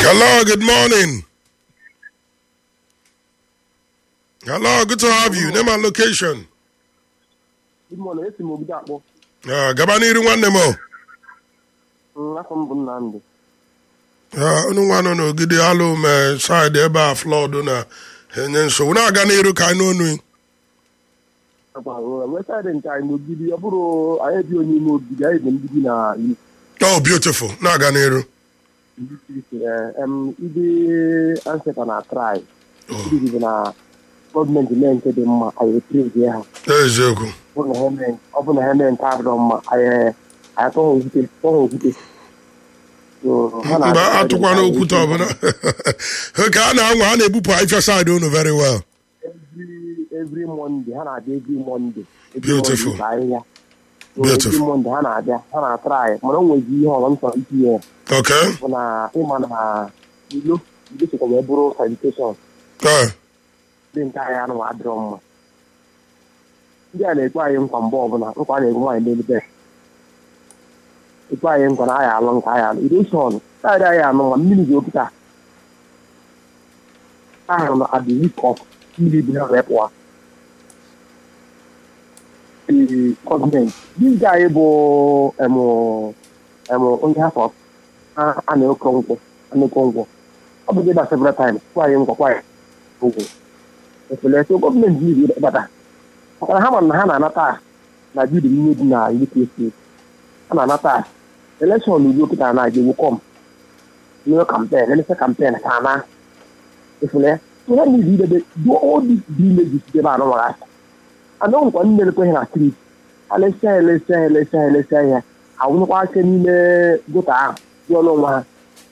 Hello, good morning. Hello, good to have you. Name and location. Good morning, esi m obodo akpọ. Uh, gaba n'iru nwanne m o. Mm, Afọ m bụ Nnamdị. Uh, unu nwa nọ n'ogidi alụ me side ebe a flood na enye nsogbu na-aga n'iru ka anyị n'onu Wesaịdị nke anyị n'ogidi, ọ bụrụ anyị bi onye ime ogidi, anyị dị mbibi na oh beautiful na-aga n'iru ndị anseta na trai. Ndị bụ na gọọmenti mee nke dị mma, anyị eprezi ha. eziokwu Ọ bụ na ha mee- ọ bụ na ha mee nke adịrọ mma, anyị anyị tọọ ha okwute, tọọ ha okwute. So, ha na- mgbe atụkwana okwute ọbụla ka a na-anwa a na-ebupụ ahịfịa side unu very well every every Monday ha na-abịa every Monday. Every Beautiful. Monday bụ ahịhịa. So, Beautiful. every Monday ha na-abịa ha na-atrai mana o nwezi ihe ọzọ m chọrọ itinye ya okay bụ na ịma na ilo ilo sokwa wee bụrụ sanitation Eh, ndị nke anyị anụ adịrọ mma ndị a na-ekwe anyị nkwa mgbe ọbụla nkwa a na-egwu nwaanyị n'elube ekwe anyị nkwa na anyị alụ nke anyị alụ iroshọn taịrị anyị anụ ma mmiri ji okụta ahụrụ na adịrikọp mmiri bi ha wee pụọ ee gọọmenti dịga anyị bụ emụ emụ onye afọ a na-ekọ nkwụ a na-ekọ nkwụ ọ bụ dịba several times kwa anyị nkwa kwa anyị ụgwọ efele so gọọmenti ji ịbata maka na ha ma na ha na-anata na bidi mmiri dị na UK steeti ha na-anata elekshọn ugbu kịta na ga kọm nye kampen elese kampen ka na efele so ha niile idebe do all these villages dị ebe anọ mara asa anọ nkwa ndị na-ekweghị na street alesịa elesịa elesịa elesịa ya awụnyekwa aka n'ime gota ahụ dị ọnụ onwe ha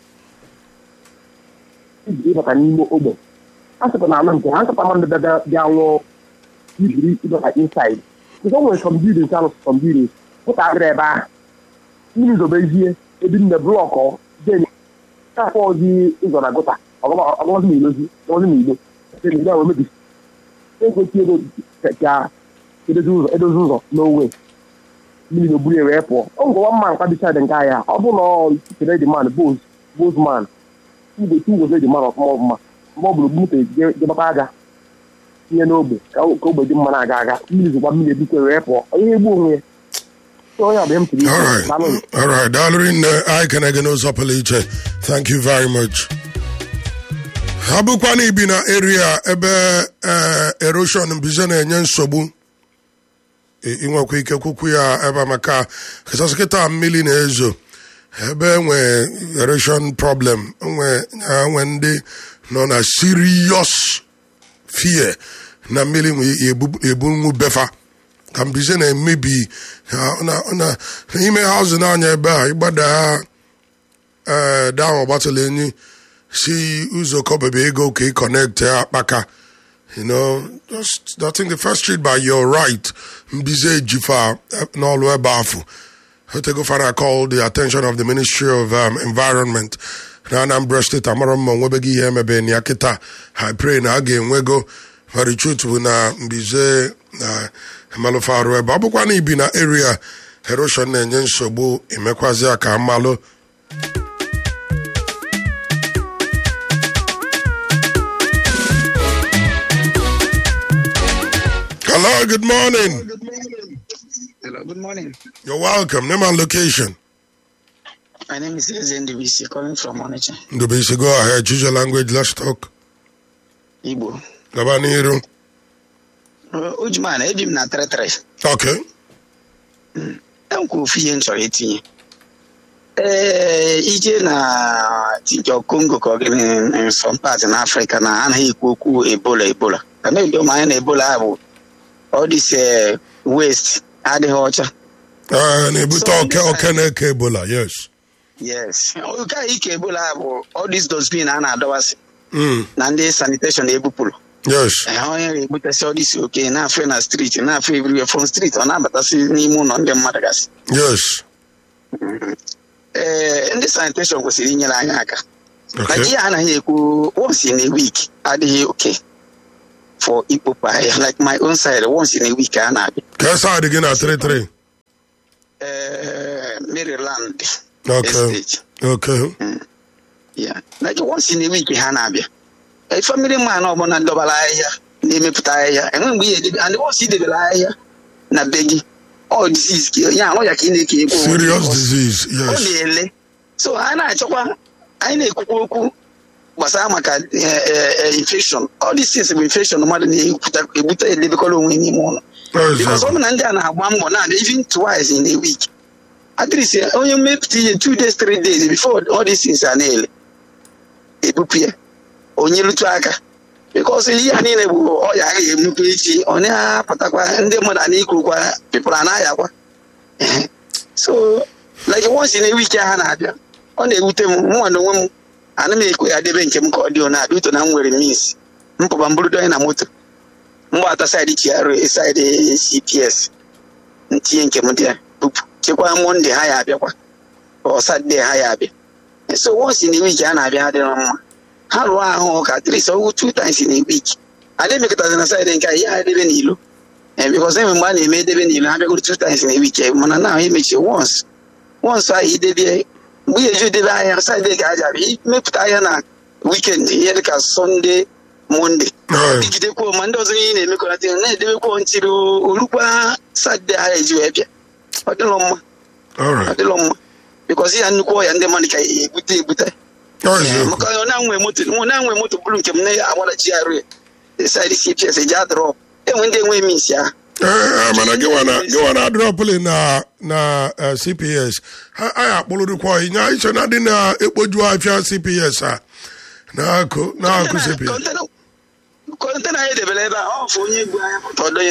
iji ịbata n'ime ogbe a sịkwa na anọ nke ha nkata mmadụ bịa bịa nwụọ ibiri ịbata inside nke o nwere some buildings alụ some buildings pụta adịrị ebe ahụ mmiri zobezie ebi nne blọkụ den akpọ ozi ụzọ na gota ọgọzi na ilozi ọgọzi na ilo ndị ahụ emebi ekwesị ego ka edozi ụzọ edozi ụzọ n'owe mmiri na-oburu ya wee pụọ ọ ngwa mma nkwa bicha dị nke ahịa ọ bụ na ọ kere dị man bos bos man igwe tu gozi dị man ọfụma ọfụma mgbe ọ bụrụ moto jebata aja tinye n'ogbe ka ka ogbe dị mma na-aga aga mmiri zụkwa mmiri ebikwe wee pụọ onye egbu onwe ya So onye ọbịa m tiri all right all right daalụ rinne anyị kene gị n'ụzọ pụrụ iche thank you very much ha bụkwa na ibi na area ebe eh, erosion mbize na-enye nsogbu ị- inwekwa ike kwukwu ya ebe a maka kachasị kịta mmiri na-ezo ebe enwe erosion problem nwe nwe ndị nọ na serious fear na mmiri nwe ebu- ebunwu befa ka mbize na-emebi ha- na- na- n'ime haụzụ n'anya ebe a ịgbada ee daa ọgbatala enyi si ụzọ kọbebe ego ka ị connect akpaka you know just I think the first street by your right mbize ejifa eh, n'ọlụ ebe afọ otego fara call the attention of the ministry of um, environment na anambra steeti amara mma onwebeghị ihe emebe na ya kịta i pray na a ga-enwego very truth bụ na mbize na emalụfe arụ ebe ọ bụkwa na ibi na area erosion na-enye nsogbu emekwazi ya ka mmalụ hello good morning Hello, good morning. you're welcome name and location My name is Eze Ndubisi, calling from Onitsha, ndubisi go ahead choose your language let's talk Igbo. gaba n'iru Uh, Ujman, ebi m na 33. okay Enwekwa ofu ihe m chọrọ itinye. Ee, ije na tinjọ Congo ka ọ gịnị in some part na Africa na anaghị ekwu okwu Ebola Ebola. Ka na-edo m anya na Ebola a bụ all this eh, waste adịghị ọcha. Uh, na-ebute So, oke oke na-eke ebola yes Yes. Nke a ike Ebola a bụ all this dustbin a na-adọwasị mm. na ndị sanitation ebupụrụ. yes Ee, onye ga-ebutasị ọdịsị oke na-afe na streeti na-afe everywhere from street ọ na-abatasị n'ime ụlọ ndị mmadụ gasị yes ee ndị sanitation kwesịrị inyere anyị aka okay Nigeria anaghị ekwu once in a week adịghị oke for ikpopu ahịa like my own side once in a week a na-abịa ka side gị na 33 ee Maryland okay estate okay ya like once in a week ha na-abịa a family man ọbụla dọbara ahịhịa na-emepụta ahịhịa enwe mgbe ihe edebe and once idebere ahịhịa na be gị ọ disease ka ya ọya ka ị na-eke ekwe serious disease ọ yes na-ele so a na-achọkwa anyị na-ekwukwa okwu gbasara maka eh, eh, eh, infection all these things bụ infection mmadụ na-ekwuta ebute edebekọrọ onwe n'ime ụlọ because ọ bụ na ndị a na-agba mbọ na-abịa even twice in a week at least eh, onye mmepụta ihe two days three days before all these things a na-ele ebupụ ya onye rụtụ aka because ihe a niile bụ ọya agaghị emupe echi ọ na-apụtakwa ndị mmadụ a na-ekwurukwa pipụl a na-ayakwa Ehe. so like once in a week ha na-abịa ọ na-ewute m mụnwa na onwe m ana m ekwe ya debe nke m ka ọ dị na adị ụtọ na m nwere mis mpụba mburudo anyị na moto mgbata saịdị GRA saịdị CPS ntinye nke m dị ya bupụ chekwaa monde ha ya abịakwa ọ satọde ha ya abịa so once in a week ha na-abịa adịrọ mma ha rụọ ahụ ka at least ọgwụ two times in a week adị emekọtazi na saịdị nke a ihe ha edebe n'ilo Eh, because enwe mgbe a na-eme edebe n'ilo ha bịagoro two times in a week eh, mana na ahụ emechi once once ahụ idebie mgbe ihe eji edebe ahịa saịdị ka aja abịa imepụta ahịa na weekend ihe dịka sọnde monde Right. dịgidekwuo ma ndị ọzọ ihe ị na-emekọrịta ihe na-edebekwuo ntiri orukwa satọde ha eji wee bịa ọ dịlọ mma all ọ right dịlọ mma bikọs ya nnukwu ọya ndị mmadụ ka ya ebute ebute Ọ Eh, eziokwu. maka ọ na-anwe moto ọ na-anwe moto bụrụ nke m na-agbara GRA saịdị CPS eji adrọp enwe ndị enwe mis ya Eh, eh, mana gịwa na gịwa na adrọpụlị na na eh, cps ha anyị akpọrọdụkwa ịnya iche na dị na-ekpoju afịa cps a na-akụ na-akụ cps kọntena anyị debere ebe a ọ fụ onye gbu anya pụta ọdọnye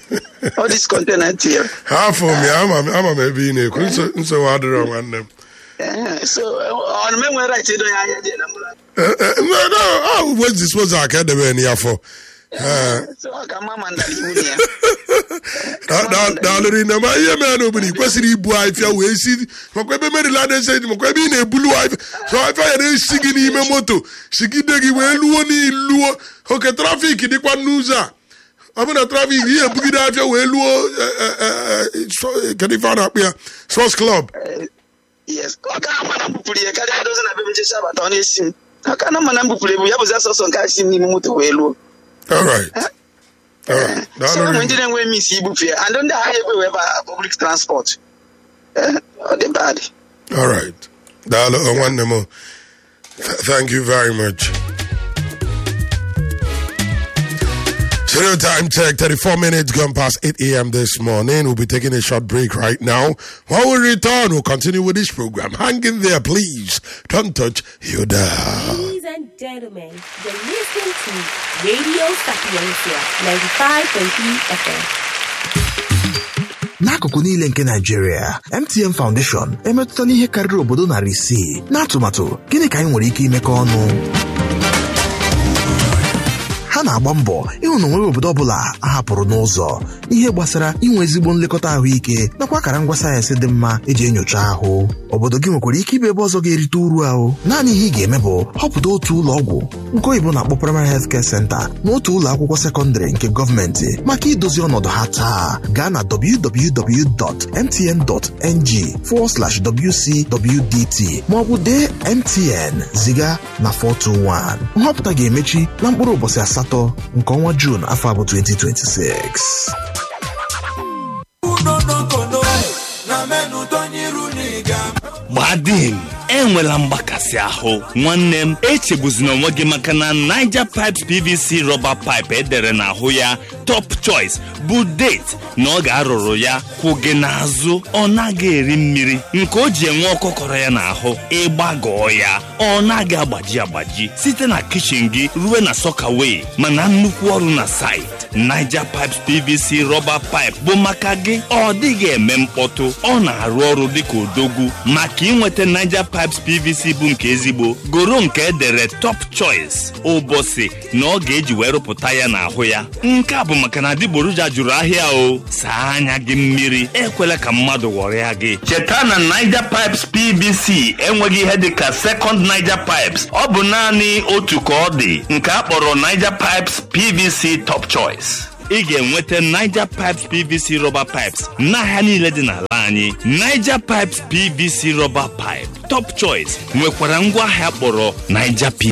ọ dis kọntena tinyere ha afọ m ya ama m ama m ebe ị na-ekwu nso- nsogbu adịrọ nwanne m Eh, so ọnụ m enwere right ịdọ ya anya dị na mbụla Eh, eh, no, no, ahụ bụ disposal ka edebe ya afọ so ọ ka mma ma ndara iwu na ya daalụrị na ma ihe mere n'obodo i kwesịrị ibu afịa wee si makwa ebe merila na-ese makwa ebe ị na-ebulu afịa so afịa ya na-esi gị n'ime moto sigide gị wee luo n'iluo oke trafik dịkwa n'ụzọ a ọ bụ na trafik ihe ebugide afịa wee luo eh, eh, eh, so- kedu ife a na-akpụ ya sos club yes ọ ka ama na mbupụrụ ya karịa dozi na bebe nchecha abata ọ na-esi m aka na mma na mbupụrụ ebu ya bụzi asọsọ nke asi m n'ime moto wee luo alright alright so ụmụ daalụrị ndị na-enwe mis ibupụ ya and ndị agha ekwe wee ba public transport Eh, ọ dị bad alright daalụ oh, nwanne m Th- thank you very much Zero time check, 34 minutes gone past 8 a.m. this morning. We'll be taking a short break right now. When we return, we'll continue with this program. Hang in there, please. Don't touch your dial. Ladies and gentlemen, you're listening to Radio Sapiencia 95.3 FM. n'akụkụ niile nke Naijiria MTN Foundation emetụtala ihe karịrị obodo narị isii n'atụmatụ gịnị ka anyị nwere ike imekọ ọnụ ha na-agba mbọ ịhụ na onweghị obodo ọbụla a hapụrụ n'ụzọ n'ihe gbasara inwe ezigbo nlekọta ahụike nakwa akara ngwa sayensị dị mma eji enyocha ahụ obodo gị nwekwara ike ịbụ ebe ọzọ ga-erite uru ahụ naanị ihe ị ga-eme bụ họpụta otu ụlọ ọgwụ nke oyibo na-akpọ primary health care center na otu ụlọ akwụkwọ sekọndịrị nke gọọmenti maka idozi ọnọdụ ha taa gaa na www.mtn.ng wcwdt maọbụ dee mtn ziga na 421 nhọpụta ga-emechi na mkpụrụ ụbọchị asatọ nke ọnwa juun afọ abụ 2026 gbadin enwela mgbakasị ahụ nwanne m echegbuzina onwe gị maka na niger pipes pvc rọba pipe edere n'ahụ ya top choice bụ date na ọ ga-arụrụ ya kwụ gị n'azụ ọ naghị eri mmiri nke o ji enwe ọkọkọrọ ya n'ahụ ịgbagọọ ya ọ naghị agbaji agbaji site na kichin gị ruo na sọkawe mana nnukwu ọrụ na site niger pipes pvc rọba pipe bụ maka gị ọ dịghị eme mkpọtụ ọ na-arụ ọrụ dịka odogwu maka inweta niger pipes pvc bụ nke ezigbo goro nke edere top choice ụbọchị na ọ ga-eji wee rụpụta ya n'ahụ ya nke a bụ maka na adịgboroja jụrụ ahịa o saa anya gị mmiri ekwela ka mmadụ ghọrịa gị cheta na niger pipes pvc enweghị ihe dịka second niger pipes ọ bụ naanị otu ka ọ dị nke a kpọrọ niger pipes pvc top choice ị ga-enweta Niger Pipes PVC rọba pipes n'ahịa niile dị n'ala anyị Niger Pipes PVC rọba pipe top choice nwekwara ngwaahịa kpọrọ niger pvc